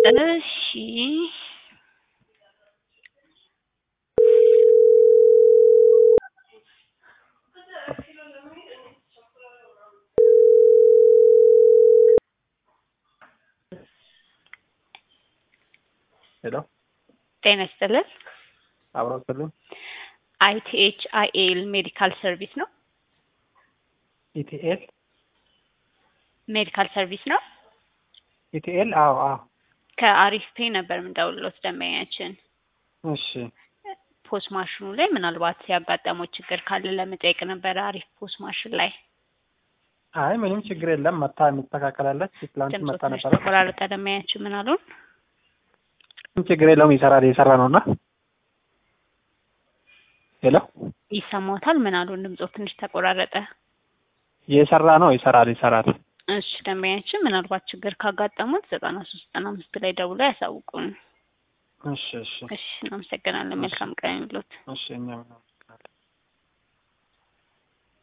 እሺ ሄሎ ጤና ይስጥልን። አብረው ስልም አይቲኤች አይኤል ሜዲካል ሰርቪስ ነው። ኢቲኤል ሜዲካል ሰርቪስ ነው። ኢቲኤል አዎ አዎ ከአሪፍ ፔ ነበር የምንደውልሎት ደንበኛችን እሺ ፖስ ማሽኑ ላይ ምናልባት ያጋጠመው ችግር ካለ ለመጠየቅ ነበረ። አሪፍ ፖስ ማሽን ላይ አይ ምንም ችግር የለም መታ የሚስተካከላለች ትላንት ድምፆ መጣ ትንሽ ነበረ ተቆራረጠ። ደንበኛችን ምን አሉን? ምንም ችግር የለውም ይሰራል እየሰራ ነው እና ሄሎ ይሰማዎታል? ምን አሉን? ድምፆ ትንሽ ተቆራረጠ። እየሰራ ነው ይሰራል ይሰራል እሺ ደንበኛችን ምናልባት ችግር ካጋጠሙት ዘጠና ሶስት ዘጠና አምስት ላይ ደውሎ ያሳውቁን። እሺ እሺ እሺ እናመሰግናለን። መልካም ቀን ይሁንልዎት። እሺ እኛም